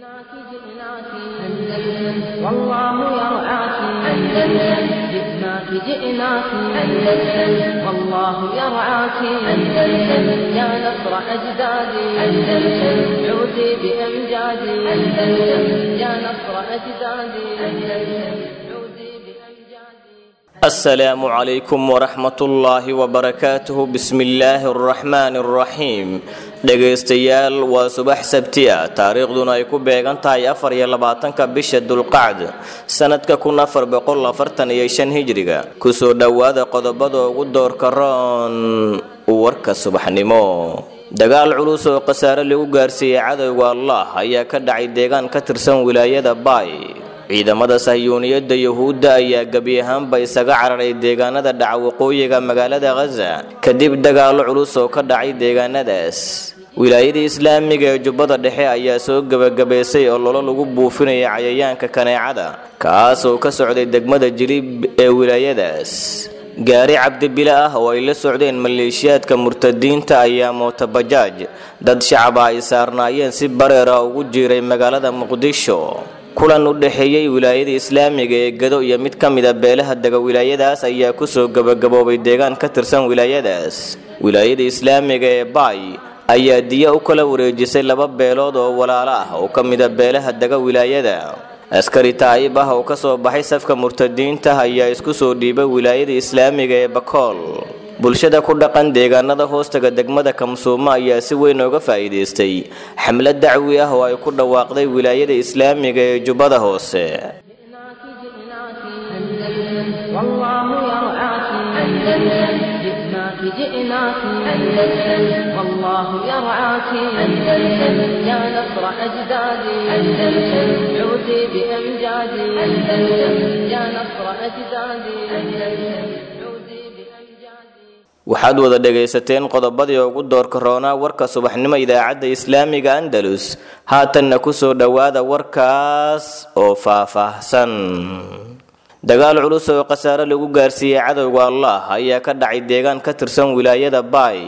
جئناك جئناك أندلس والله يرعاك أندلس جئناك جئناك أندلس والله يرعاك أندلس يا نصر أجدادي أندلس عودي بأمجادي أندلس يا نصر أجدادي أندلس عودي بأمجادي السلام عليكم ورحمة الله وبركاته بسم الله الرحمن الرحيم dhegaystayaal waa subax sabti ah taariikhduna ay ku beegan tahay afar iyo labaatanka bisha dulqacd sanadka kun afar boqol afartan iyo shan hijriga kusoo dhowaada qodobada ugu doorka roon warka subaxnimo dagaal culus oo khasaare lagu gaarsiiyey cadowga allah ayaa ka dhacay deegaan ka tirsan wilaayada baay ciidamada sahyuuniyadda yuhuudda ayaa gebi ahaanba isaga cararay deegaanada dhaca waqooyiga magaalada khaza kadib dagaallo culus oo ka dhacay deegaanadaas wilaayada islaamiga ee jubbada dhexe ayaa soo gebagabaysay oo lolo lagu buufinaya cayayaanka kaneecada kaas oo ka socday degmada jilib ee wilaayadaas gaari cabdibile ah oo ay la socdeen maleeshiyaadka murtadiinta ayaa mootabajaaj dad shacaba ay saarnaayeen si bareera ugu jiiray magaalada muqdisho kulan u dhexeeyey wilaayada islaamiga ee gado iyo mid ka mida beelaha dega wilaayadaas ayaa kusoo gebagaboobay deegaan ka tirsan wilaayadaas wilaayada islaamiga ee baay ayaa diya u kala wareejisay laba beelood oo walaalo ah oo ka mida beelaha dega wilaayada askari taa'ib ah oo kasoo baxay safka murtadiinta ayaa isku soo dhiibay wilaayada islaamiga ee bakool bulshada ku dhaqan deegaanada hoostaga degmada kamsuumo ayaa si weyn ooga faa'iidaystay xamlad dacwi ah oo ay ku dhawaaqday wilaayada islaamiga ee jubbada hoose جئناك جئناك أندلس والله يرعاك أندلس جئناك جئناك أندلس والله يرعاك أندلس يا نصر أجدادي أندلس عودي بأمجادي أندلس يا نصر أجدادي أندلس عودي بأمجادي waxaad wada dhegaysateen qodobadii ugu doorka roonaa warka subaxnimo idaacadda islaamiga andalus haatanna kusoo dhowaada warkaas oo faahfaahsan dagaal culus oo khasaare lagu gaarsiiyey cadowga allah ayaa ka dhacay deegaan ka tirsan wilaayada baay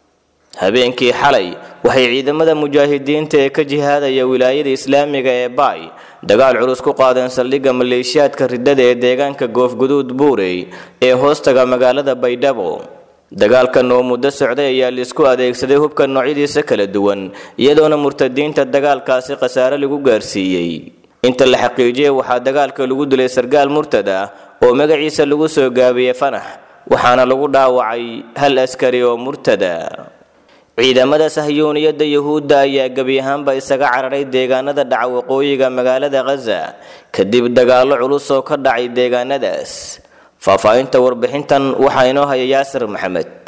habeenkii xalay waxay ciidamada mujaahidiinta ee ka jihaadaya wilaayada islaamiga ee baay dagaal culus ku qaadeen saldhigga maleeshiyaadka riddada ee deegaanka goofguduud buurey ee hoostaga magaalada baydhabo dagaalkan oo muddo socday ayaa laisku adeegsaday hubka noocyadiisa kala duwan iyadoona murtadiinta dagaalkaasi khasaare lagu gaarsiiyey inta la xaqiijiyey waxaa dagaalka lagu dilay sargaal murtad ah oo magaciisa lagu soo gaabiyey fanax waxaana lagu dhaawacay hal askari oo murtada ciidamada sahyuuniyadda yuhuudda ayaa gebi ahaanba isaga cararay deegaanada dhaca waqooyiga magaalada khaza kadib dagaallo culus oo ka dhacay deegaanadaas faahfaahinta warbixintan waxaa inoo haya yaasir maxamed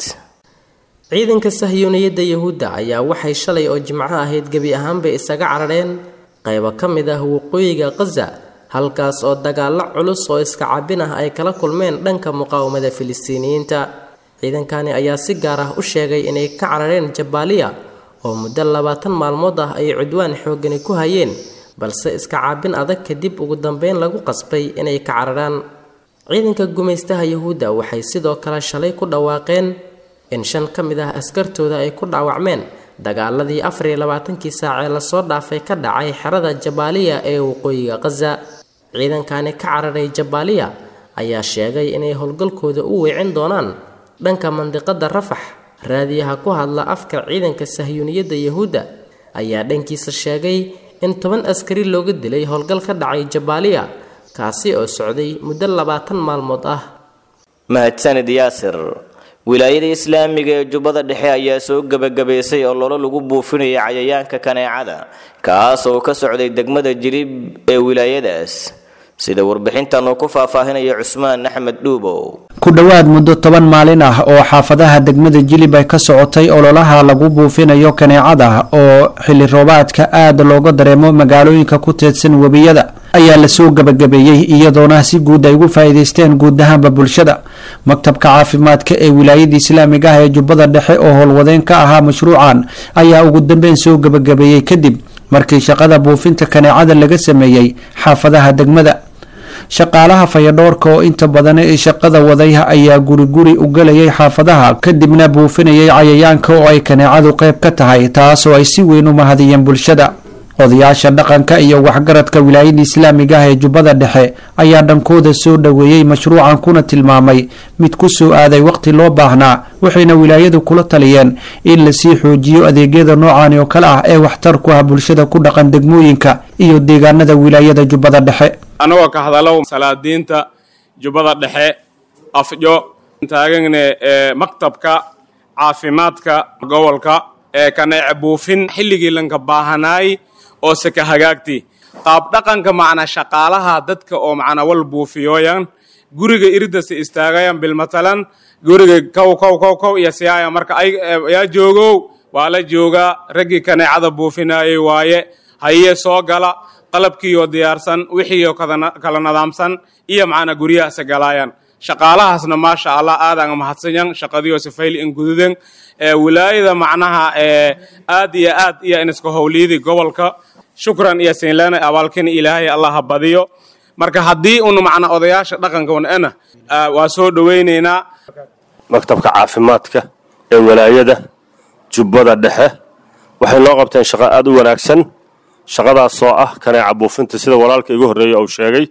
ciidanka sahyuuniyadda yuhuudda ayaa waxay shalay oo jimco ahayd gebi ahaanba isaga carareen qaybo ka mid ah waqooyiga khaza halkaas oo dagaallo culus oo iska cabin ah ay kala kulmeen dhanka muqaawamada filistiiniyiinta ciidankani ayaa si gaar ah u sheegay inay ka carareen jabaaliya oo muddo labaatan maalmood ah ay cudwaan xoogani ku hayeen balse iska caabin adag kadib ugu dambeyn lagu qasbay inay ka cararaan ciidanka gumaystaha yuhuudda waxay sidoo kale shalay ku dhawaaqeen in shan ka mid ah askartooda ay ku dhaawacmeen dagaaladii afar iyo labaatankii saac ee lasoo dhaafay ka dhacay xerada jabaaliya ee waqooyiga khaza ciidankani ka cararay jabaaliya ayaa sheegay inay howlgalkooda u weecin doonaan dhanka mandiqada rafax raadiyaha ku hadla afka ciidanka sahyuuniyadda yuhuudda ayaa dhankiisa sheegay in toban askari looga dilay howlgal ka dhacay jabaaliya kaasi oo socday muddo labaatan maalmood ah mahadsanid yaasir wilaayada islaamiga ee jubbada dhexe ayaa soo gebagabaysay oo lolo lagu buufinaya cayayaanka kaneecada kaas oo ka socday degmada jilib ee wilaayadaas sida warbixintan uu ku faahfaahinaya cusmaan axmed dhuubow ku dhowaad muddo toban maalin ah oo xaafadaha degmada jilib ay ka socotay ololaha lagu buufinayo kaneecada oo xilli roobaadka aada looga dareemo magaalooyinka ku teedsan webiyada ayaa lasoo gebagabeeyey iyadoona si guud ay ugu faa'iidaysteen guud ahaanba bulshada maktabka caafimaadka ee wilaayada islaamiga ah ee jubbada dhexe oo howlwadeen ka ahaa mashruucan ayaa ugu dambeyn soo gebagabeeyey kadib markii shaqada buufinta kaneecada laga sameeyey xaafadaha degmada shaqaalaha fayadhoorka oo inta badan shaqada waday ayaa guri guri u galayay xaafadaha kadibna buufinayay cayayaanka oo ay kaneecadu qayb ka tahay taasoo ay si weyn u mahadiyeen bulshada odayaasha dhaqanka iyo waxgaradka wilaayada islaamiga ah ee jubbada dhexe ayaa dhankooda soo dhoweeyey mashruucan kuna tilmaamay mid ku soo aaday waqti loo baahnaa waxayna wilaayadu kula taliyeen in lasii xoojiyo adeegyada noocan oo kale ah ee waxtar ku ah bulshada ku dhaqan degmooyinka iyo deegaanada wilaayada jubbada dhexe annagoo ka hadalow salaadiinta jubbada dhexe afjo taagagne ee maktabka caafimaadka gobolka ee kaneece buufin xilligii lanka baahanaay oo seka hagaagti qaab dhaqanka macna shaqaalaha dadka oo macna wal buufiyooyan guriga iridase istaagayan bilmatalan guriga kow kow kow kow iyo siyaaya marka ay yaa joogow waa la joogaa raggii kaneecada buufinaayay waaye haye soo gala qalabkiioo diyaarsan wixiioo kala nadaamsan iyo macna guryahaase galaayan shaqaalahaasna maasha allah aadaan mahadsanyan shaqadiio sifayl in gududen ee wilaayada macnaha ee aad iyo aad iyo iniska howliyadii gobolka shukran iyo siinleena abaalkin ilaahay allah ha badiyo marka haddii un macna odayaasha dhaqanka wan-ana waa soo dhowaynaynaa maktabka caafimaadka ee walaayada jubbada dhexe waxay noo qabteen shaqo aad u wanaagsan shaqadaasoo ah kaneeca buufinta sida walaalka igu horreeya uu sheegay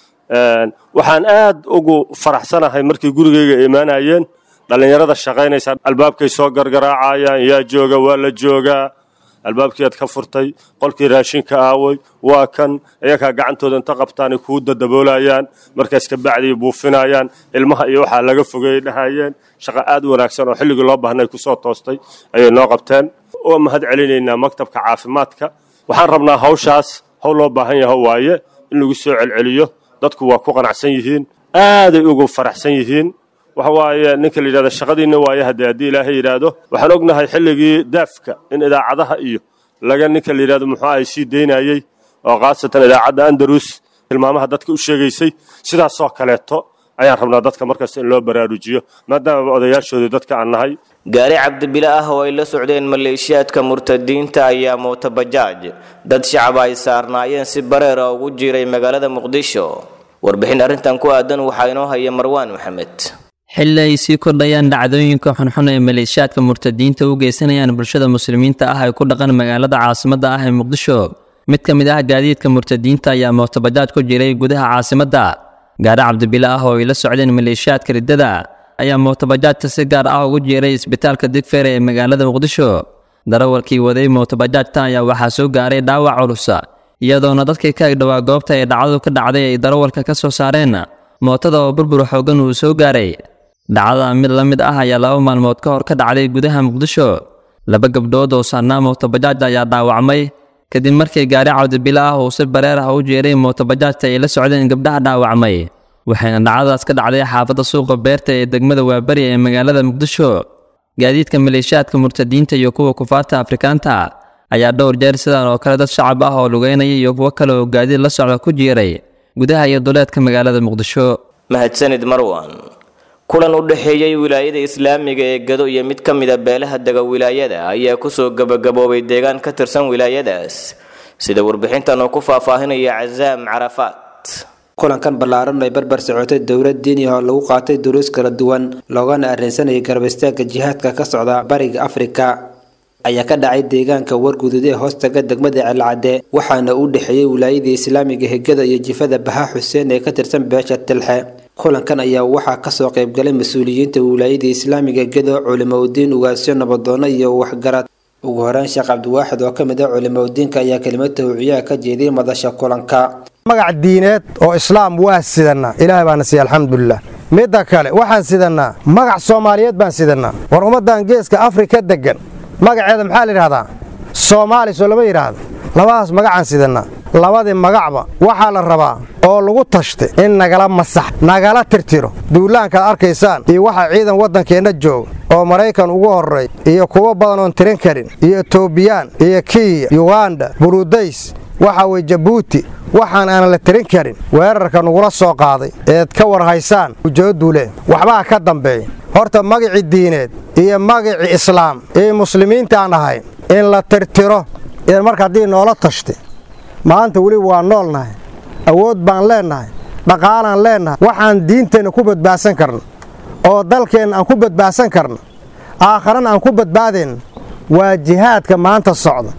waxaan aad ugu faraxsanahay markii gurigayga imaanayeen dhallinyarada shaqaynaysa albaabkay soo gargaraacayaan yaa jooga waa la joogaa albaabkiiaad ka furtay qolkii raashinka aaway waa kan iyakaa gacantooda inta qabtaanay kuu dadaboolayaan markaas ka bacdii buufinayaan ilmaha iyo waxaa laga fogeeyey dhahayeen shaqo aad u wanaagsan oo xilligii loo baahnay kusoo toostay ayay noo qabteen oo mahad celinaynaa maktabka caafimaadka waxaan rabnaa hawshaas hawl loo baahan yaho waaye in lagu soo celceliyo dadku waa ku qanacsan yihiin aaday ugu faraxsan yihiin waxa waaye ninka la yidhahda shaqadiinna waaye haddee haddii ilaahay yidhaahdo waxaan ognahay xilligii daafka in idaacadaha iyo laga ninka la yidhahdo muxuu ay sii daynayey oo khaasatan idaacadda andalus tilmaamaha dadka u sheegaysay sidaasoo kaleeto ayaan rabnaa dadka markasta in loo baraarujiyo maadaamaba odayaashoodii dadka aan nahay gaari cabdibile ah oo ay la socdeen maleeshiyaadka murtadiinta ayaa mootabajaaj dad shacab ay saarnaayeen si bareera ugu jiiray magaalada muqdisho warbixin arrintan ku aadan waxaa inoo haya marwaan maxamed xilli ay sii kordhayaan dhacdooyinka xunxun ee maleeshiyaadka murtadiinta u geysanayaan bulshada muslimiinta ah ay ku dhaqan magaalada caasimadda ah ee muqdisho mid ka mid ah gaadiidka murtadiinta ayaa mootabajaaj ku jiray gudaha caasimadda gaari cabdibile ah oo ay la socdeen maleeshiyaadka riddada ayaa mootabajaajta si gaar ah ugu jeeray isbitaalka digfeer ee magaalada muqdisho darawalkii waday mootabajaajta ayaa waxaa soo gaaray dhaawac culusa iyadoona dadkii ka agdhowaa goobta ee dhacdadu ka dhacday ay darawalka ka soo saareen mootada oo burbur xoogan uu soo gaaray dhacdada mid la mid ah ayaa laba maalmood ka hor ka dhacday gudaha muqdisho laba gabdhood oo saarnaa mootabajaaj ayaa dhaawacmay kadib markii gaari cabdibile ah uu si bareer ah u jeeray mootabajaajta ay la socdeen gabdhaha dhaawacmay waxayna dhacdadaas ka dhacday xaafadda suuqa beerta ee degmada waaberi ee magaalada muqdisho gaadiidka maleeshiyaadka murtadiinta iyo kuwa kufaarta afrikaanta ayaa dhowr jeer sidan oo kale dad shacab ah oo lugeynaya iyo kuwo kale oo gaadiid la socda ku jiiray gudaha iyo duleedka magaalada muqdisho mahadsanid marwan kulan u dhexeeyey wilaayada islaamiga ee gado iyo mid ka mida beelaha dega wilaayada ayaa kusoo gabagaboobay deegaan ka tirsan wilaayadaas sida warbixintan oo ku faahfaahinaya casaam carafaat kulankan ballaaran ay barbar socotay dowlad diini oo lagu qaatay duruus kala duwan loogana arrinsanayay garab istaagga jihaadka ka socda bariga afrika ayaa ka dhacay deegaanka wargudud ee hoostaga degmada celcadde waxaana u dhexeeyey wilaayadii islaamiga hegada iyo jifada baha xuseen ee ka tirsan beesha tilxe kulankan ayaa waxaa kasoo qaybgalay mas-uuliyiinta wilaayadii islaamiga gedo culimoudiin ugaasyo nabadoono iyo waxgarad ugu horeyn sheekh cabdiwaaxid oo ka mid ah culimoudiinka ayaa kelimad tawciyaha ka jeediyay madasha kulanka magac diineed oo islaam waa sidannaa ilaahay baana siiya alxamdulilah midda kale waxaan sidannaa magac soomaaliyeed baan sidannaa war ummaddan geeska afrika deggan magaceeda maxaa la yidhahdaa soomaali soo lama yidhaahdo labadaas magacaan sidannaa labadii magacba waxaa la rabaa oo lagu tashtay in nagala masax nagala tirtiro duulaankaad arkaysaan iyo waxaa ciidan waddankeenna jooga oo maraykan ugu horray iyo kuwo badan oon tirin karin iyo etobiyaan iyo kiya yuganda burudays waxa weye jabuuti waxaan aanan la tirin karin weerarka nagula soo qaaday eed ka war haysaan ujeeddule waxbaa ka dambeeya horta magicii diineed iyo magicii islaam iyo muslimiintaan ahayn in la tirtiro in marka haddii noola tashtay maanta weli waa noolnahay awood baan leennahay dhaqaalaan leennahay waxaan diinteenna ku badbaadsan karna oo dalkeenna aan ku badbaadsan karna aakharana aan ku badbaadayna waa jihaadka maanta socda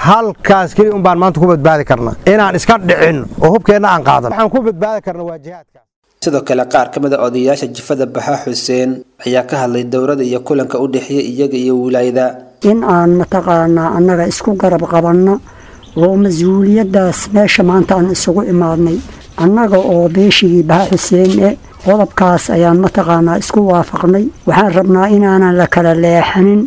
halkaas keliya un baan maanta ku badbaadi karnaa inaan iska dhicin oo hubkeenna aan qaadan waxaan ku badbaadi karna waa jihaadka sidoo kale qaar ka mid a odayaasha jifada baxa xuseen ayaa ka hadlay dowladda iyo kulanka u dhexeeya iyaga iyo wilaayada in aan mataqaanaa annaga isku garab qabanno oo mas-uuliyaddaas meesha maanta aan isugu imaadnay annaga oo beeshigii baha xuseen e qodobkaas ayaan mataqaanaa isku waafaqnay waxaan rabnaa inaanan la kala leexanin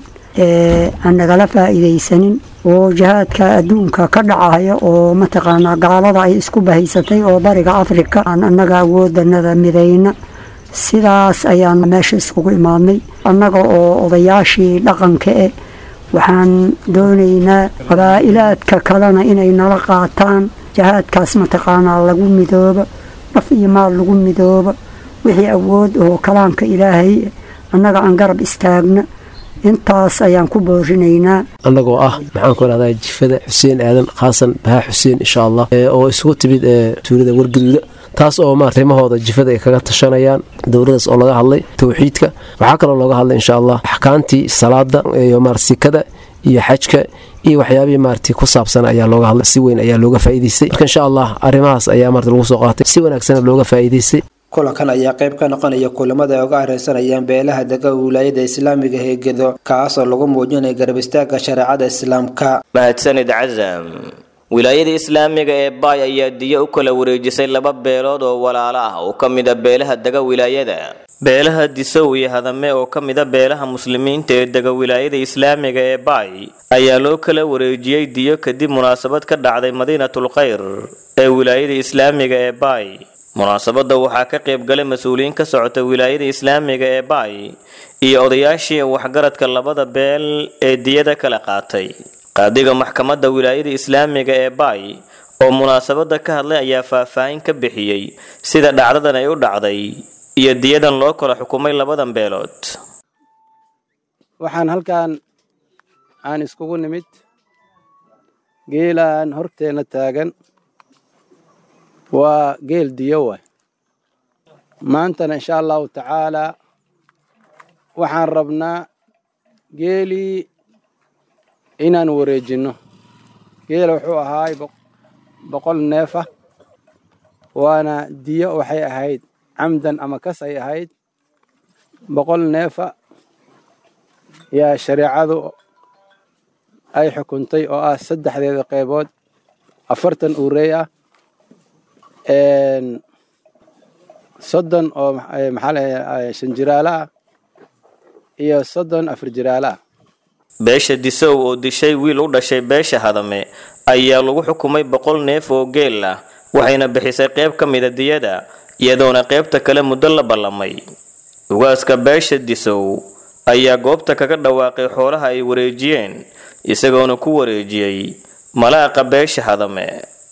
aan nagala faa'iidaysanin oo jihaadka adduunka ka dhacaya oo mataqaanaa gaalada ay isku bahaysatay oo bariga afrika aan annaga awoodanada midayna sidaas ayaan meesha iskugu imaadnay annaga oo odayaashii dhaqanka eh waxaan doonaynaa qabaa'ilaadka kalena inay nala qaataan jihaadkaas mataqaanaa lagu midoobo naf iyo maal lagu midoobo wixii awood oo kalaamka ilaahay annaga aan garab istaagna intaas ayaan ku boorinaynaa annagoo ah maxaan ku rahdaa jifada xuseen aadan khaasan bahaa xuseen insha allah oo isugu timid tuulada wargaduuda taas oo ma arrimahooda jifada ay kaga tashanayaan dowladaas oo laga hadlay towxiidka waxaa kaloo looga hadlay insha allah axkaantii salaada iyo maarsikada iyo xajka iyo waxyaabihii maarti ku saabsan ayaa looga hadlay si weyn ayaa looga faa'iidaystay marka insha allah arrimahaas ayaa maarti lagu soo qaatay si wanaagsana looga faa'iidaystay kulankan ayaa qayb ka noqonaya kulamada ay uga areysanayaan beelaha dega wilaayada islaamiga heegedo kaasoo lagu muujinaya garab istaagga shareecada islaamka mahadsanid casam wilaayada islaamiga ee baay ayaa diyo u kala wareejisay laba beelood oo walaalo ah oo ka mida beelaha dega wilaayada beelaha disow iyo hadame oo ka mida beelaha muslimiinta ee dega wilaayada islaamiga ee baay ayaa loo kala wareejiyey diyo kadib munaasabad ka dhacday madiinatul khayr ee wilaayada islaamiga ee baay munaasabadda waxaa ka qayb galay mas-uuliyiin ka socota wilaayada islaamiga ee baay iyo odayaashii waxgaradka labada beel ee diyada kala qaatay qaadiga maxkamadda wilaayada islaamiga ee baay oo munaasabadda ka hadlay ayaa faahfaahin ka bixiyey sida dhacdadan ay u dhacday iyo diyadan loo kala xukumay labadan beelood waxaan halkan aan iskugu nimid geelaan horteena taagan waa geel diyo waay maantana insha allahu tacaalaa waxaan rabnaa geelii inaan wareejinno geela wuxuu ahaay boqol neefa waana diyo waxay ahayd camdan ama kas ay ahayd boqol neefa yaa shareecadu ay xukuntay oo ah saddexdeeda qaybood afartan uurey ah soddon oo maxaa la shan jiraalo ah iyo soddon afar jiraalo ah beesha disow oo dishay wiil u dhashay beesha hadame ayaa lagu xukumay boqol neef oo geel ah waxayna bixisay qayb ka mida diyada iyadoona qaybta kale muddo la ballamay ugaaska beesha disow ayaa goobta kaga dhawaaqay xoolaha ay wareejiyeen isagoona ku wareejiyey malaaqa beesha hadame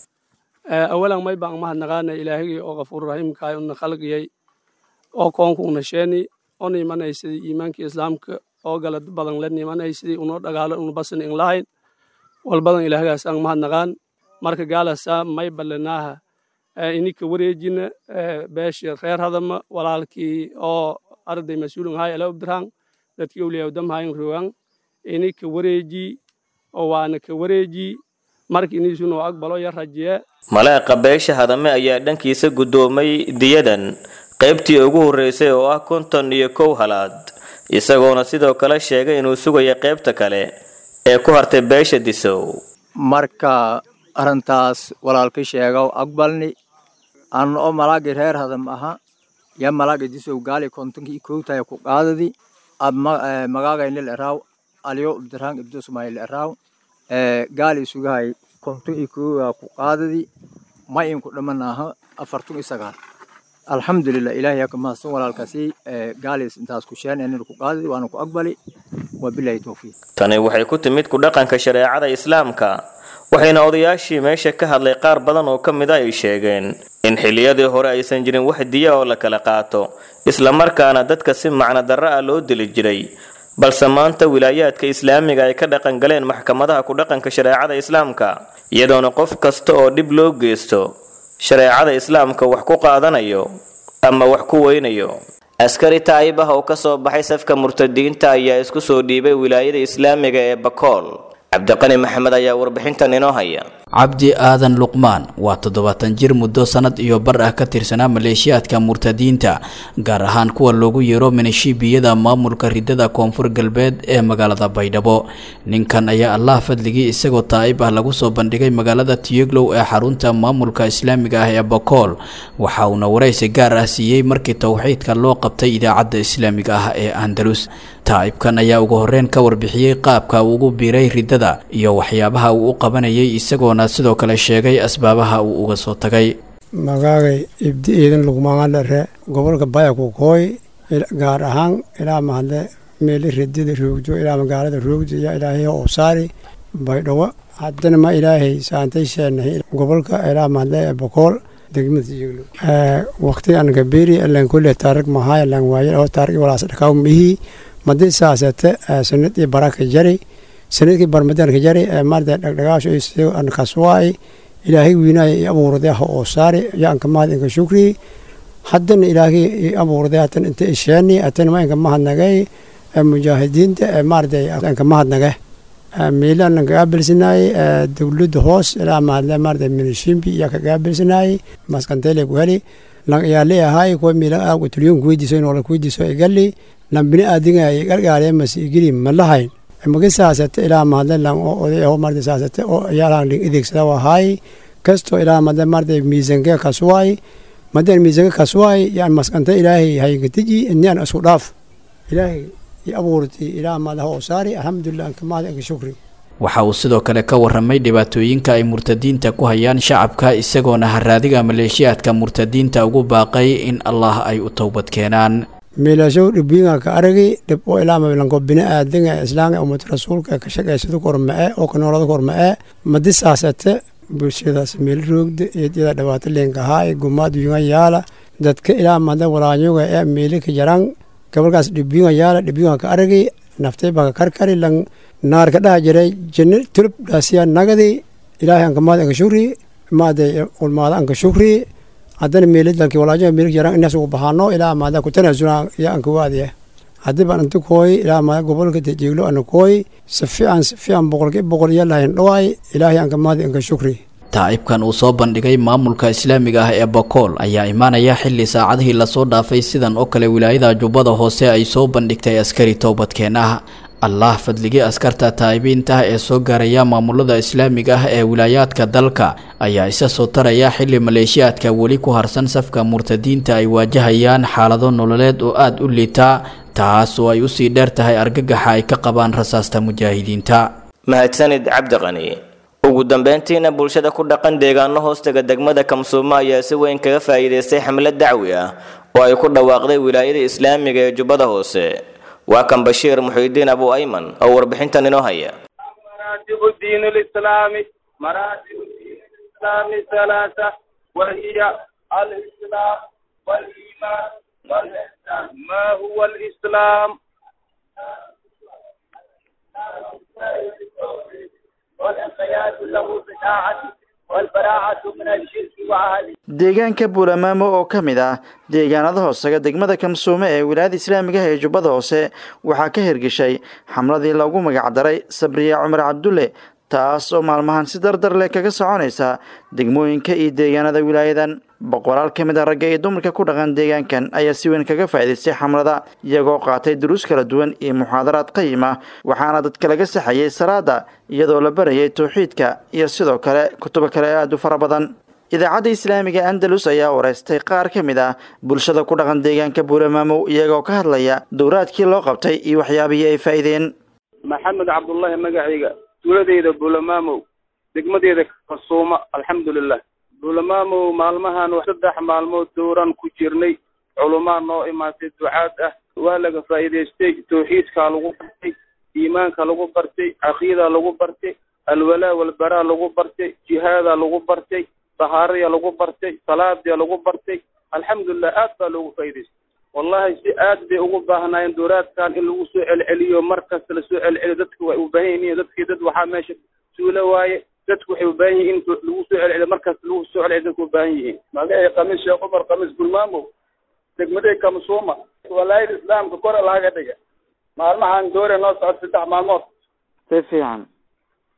awalan may baan mahadnaqaana ilaahigii oo qafuur raxiimkaay una khalqiyay oo koonku una sheeni ona imanaysidii iimaankii islaamka oo gala badan la nimanaysidii unoo dhagaalo una basin in lahayn walbadan ilaahgaas aan mahadnaqaan marka gaalasa may ballanaaha ininka wareejina beesha reer hadama walaalkii oo arday mas-uulin hay ala obdiraan dadkii awliyaa damhayn rogan ininka wareeji oo waana ka wareeji marka inisunoo aqbalo ya rajiye malaaqa beesha hadame ayaa dhankiisa guddoomay diyadan qaybtii ugu horreysay oo ah konton iyo kow halaad isagoona sidoo kale sheegay inuu sugayo qaybta kale ee ku hartay beesha disow marka arrintaas walaalka sheegow aqbalni anna oo malaagii reer hadam aha ya malaaga disow gaali kontonkii kowtaya ku qaadadi ab magaagaynil eraaw aliyo ibdiraan ibdusmayl eraaw gaali sugahay konton iyo koowa ku qaadadi ma inku dhaman aha afartun iyo sagaal alxamdulilah ilaahay yaa ka mahadsan walaalkaasi gaaliis intaas ku sheen inaynu ku qaadadi waana ku aqbali wabilahi towfiiq tani waxay ku timid ku dhaqanka shareecada islaamka waxayna odayaashii meesha ka hadlay qaar badan oo ka mid a ay sheegeen in xilliyadii hore aysan jirin wax diya oo la kala qaato islamarkaana dadka si macno darro ah loo dili jiray balse maanta wilaayaadka islaamiga ay ka dhaqan galeen maxkamadaha ku dhaqanka shareecada islaamka iyadoona qof kasta oo dhib loo geysto shareecada islaamka wax ku qaadanayo ama wax ku weynayo askari taayibah oo ka soo baxay safka murtadiinta ayaa isku soo dhiibay wilaayada islaamiga ee bakool cabdiqani maxamed ayaa warbixintan inoo haya cabdi aadan luqmaan waa toddobaatan jir muddo sannad iyo bar ah ka tirsanaa maleeshiyaadka murtadiinta gaar ahaan kuwa loogu yeero minishiibiyada maamulka ridada koonfur galbeed ee magaalada baydhabo ninkan ayaa allah fadligii isagoo taa'ib ah lagu soo bandhigay magaalada tiyeglow ee xarunta maamulka islaamiga ah ee bakool waxa uuna waraysi gaar ah siiyey markii towxiidka loo qabtay idaacadda islaamiga ah ee andalus taa'ibkan ayaa ugu horreyn ka warbixiyey qaabka uu ugu biiray ridada iyo waxyaabaha uu u qabanayay isagoona sidoo kale sheegay asbaabaha uu uga soo tagay magaagay ibdi iidan lugmaangadhere gobolka bayakukooy gaar ahaan ilaa mahadle meeli ridada roogjo ilaa magaalada roogjo iyo ilaahay oosaari baydhawo haddana ma ilaahay saantay sheenahay gobolka ilaa mahadle bakool degmada jiglo waqtigan gaberi alan kulle taarig mahaay alan waaye oo taarig walaas dhakaw mihi madi saasate sanad iyo baraka jari sanadkii barmadanka jari maarta dhagdhagaasho iyo an kaswaay ilaahay wiinaaya i abuurday ha oo saari yaanka mahad inka shukri haddana ilaahay i abuurday hatan inta isheeni hatan ma inka mahadnagay mujaahidiinta maarta inka mahadnage miilan kagaabilsanaayey dowladda hoos ilaa mahadle maarta minishimbi iyaa kagaabilsanaayey maskantele ku heli lan iyaa leeyahay kuwa miilan aag tulyoon kuweydiiso inoola kuweydiiso igali lan bini aadinga gargaaree masi igili ma lahayn magi saasate ilaa mahadle lan oo oday aho maarta saasate oo yaalan ling ideegsada wahaay kasto ilaa mahadle maarta miisanke kaswaay madan miisanke kaswaay yaan maskante ilaahay hayinkatiji iniyaan isku dhaaf ilaahay waxa uu sidoo kale ka waramay dhibaatooyinka ay murtadiinta ku hayaan shacabka isagoona haraadiga maleeshiyaadka murtadiinta ugu baaqay in allah ay u towbad keenaan miilashow dhibbiinga ka aragi dhib oo ilaama lanko bini aadinga islaanga ummad rasuulka ka shaqaysado korma'e oo ka noolada korma'e madi saasate bulshadaas meel roogda eedyada dhibaato leenkahaa gumaad yunga yaala dadka ilaa mada walaanyoga ee meeli ka jaraan gabalkaas dhibbiinga yaala dhibbiinga ka aragi naftay baa ka karkari lan naar ka dhaha jiray jinni tulub dhaasiya nagadi ilaahay anka maad anka shukri maade ulmaada anka shukri haddana meeli dalki walaajo meeli jaraan inaas ugu bahaano ilaa maada ku tanaasuna ya anka waadiya haddii baan inta kooy ilaa maada gobolka tejeeglo ana kooy si fiican si fiican boqolki boqol iyo lahayn dhawaay ilaahay anka maadi anka shukri taa'ibkan uu soo bandhigay maamulka islaamiga ah ee bakool ayaa imaanaya xilli saacadihii lasoo dhaafay sidan oo kale wilaayada jubbada hoose ay soo bandhigtay askari toobadkeen ah allah fadligii askarta taa'ibiinta ah ee soo gaaraya maamulada islaamiga ah ee wilaayaadka dalka ayaa isa soo taraya xilli maleeshiyaadka weli ku harsan safka murtadiinta ay waajahayaan xaalado nololeed oo aada u liitaa taas oo ay usii dheer tahay argagaxa ay ka qabaan rasaasta mujaahidiinta mahadsanid cabdiqani ugu dambeyntiina bulshada ku dhaqan deegaano hoostaga degmada kamsuumo ayaa si weyn kaga faa'iidaystay xamlad dacwi ah oo ay ku dhawaaqday wilaayada islaamiga ee jubbada hoose waa kan bashiir muxiidiin abu ayman oo warbixintan inoo haya مراتب الدين الإسلامي مراتب الدين الإسلامي ثلاثة وهي الإسلام والإيمان والإحسان ما هو الإسلام؟ والانقياد له بطاعته والبراعة من الشرك وأهله deegaanka buulamaamo oo ka mid ah deegaanada hoosega degmada kamsuume ee wilaayada islaamiga ah ee jubbada hoose waxaa ka hirgeshay xamladii loogu magacdaray sabriya cumar cabdulle taas oo maalmahan si dardar leh kaga soconaysa degmooyinka iyo deegaanada wilaayadan boqolaal ka mid a ragga iyo dumarka ku dhaqan deegaankan ayaa si weyn kaga faa'iidaystay xamlada iyagoo qaatay duruus kala duwan iyo muxaadaraad qayim ah waxaana dadka laga saxayay salaada iyadoo la barayay towxiidka iyo sidoo kale kutubo kale aada u fara badan idaacadda islaamiga andalus ayaa wareystay qaar ka mid ah bulshada ku dhaqan deegaanka buulamaamow iyagoo ka hadlaya dowraadkii loo qabtay iyo waxyaabihii ay faa'iideen maxamed cabdullaahi magacayga tuuladeyda buulamaamow degmadeeda kasuuma alxamdulilah buulamaamow maalmahan saddex maalmood dowran ku jirnay culumaa noo imaatay ducaad ah waa laga faa'iidaystay tawxiidkaa lagu bartay iimaanka lagu bartay caqiidaa lagu bartay alwalaa walbaraa lagu bartay jihaadaa lagu bartay dahaaraya lagu bartay salaadia lagu bartay alxamdulilah aad baa loogu faa'idaystay wallahi si aad bay ugu baahnaayeen dowraadkan in lagu soo celceliyo mar kasta lasoo celceliyo dadka way u baahan yihiin dadkii dad waxaa meesha suulo waaye dadku waxay u baahan yihiin in lagu soo celceliyo mar kasta lagu soo celceliyo dadku u baahan yihiin magacay khamiis sheekh cumar khamiis gulmaamow degmaday kamsuuma walaayada islaamka kore laga dhiga maalmahan doore noo socod saddex maalmood si fiican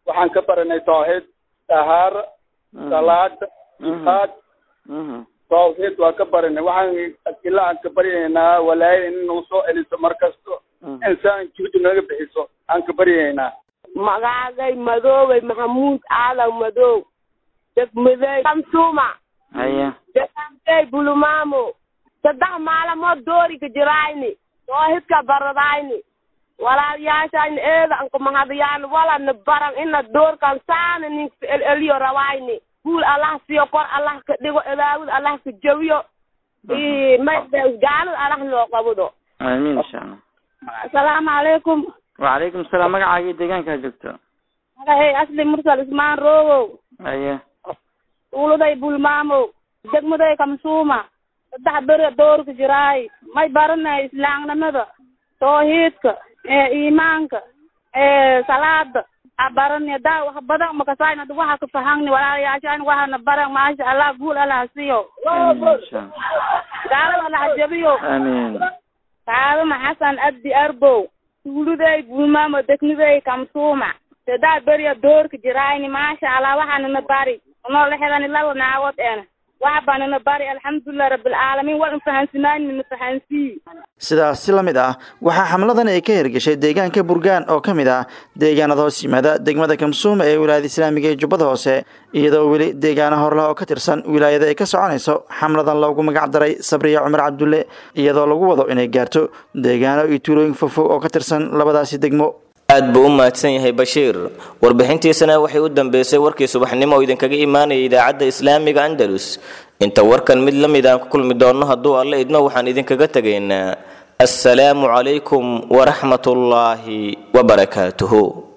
waxaan ka baranay tawxiid tahaara salaada jihaad tawxiid waa ka baranay waxaan ilaa aan ka baryaynaa walaayada in nagu soo celiso mar kasto insaan juhdi naga bixiso aan ka baryaynaa magaagay madoobay maxamuud aadan madoow degmaday kamsuuma haya degankay bulumaamo saddex maalamood dooriga jirayni toohidka baradayni walaalyaashayni eeda anka mahadayaan walana baran ina doorkan saana ninka el eliyo rawayni guul allah siyo kor allah ka dhigo edaawid allah ka jawiyo may gaalada allah loo qabudo amiin insha allah asalaamu calaykum wacalaykum salaam magacaaga iyo deegaankaa joogto magahay asli mursal ismaan roogow haya uuladay bulmaamow degmaday kamsuuma saddex bere doorka jiraay may baranay islaamnimada tawhiidka ee iimaanka ee salaada a barani daa wax badan makasayna waxa ka fahangni walaalayaashaan waxana baran maasha allah guul allah siyo gaalada allah jabiyo amiin kaadama xasan abdi arbow tuuluday bulmaamo degmaday kamsuuma saddex beriya doorka jiraayni maasha allah waxaanana bari noo lexdani laba naagood ena wax baanana bari alxamdulilah rabbilcaalamiin waan fahansinaaynina fahansii sidaas si la mid ah waxaa xamladan ay ka hirgeshay deegaanka burgaan oo ka mid ah deegaanada hoos yimaada degmada kamsuuma ee wilaayada islaamiga ee jubbada hoose iyadoo weli deegaana horleh oo ka tirsan wilaayada ay ka soconayso xamladan loogu magac daray sabriya cumar cabdulle iyadoo lagu wado inay gaarto deegaano iyo tuulooyin fogfog oo ka tirsan labadaasi degmo aad buu u mahadsan yahay bashiir warbixintiisana waxay u dambeysay warkii subaxnimo oo idinkaga imaanaya idaacadda islaamiga andalus inta warkan mid la mid aan ku kulmi doonno hadduu alle idmo waxaan idinkaga tegaynaa assalaamu calaykum waraxmatullaahi wabarakaatuhu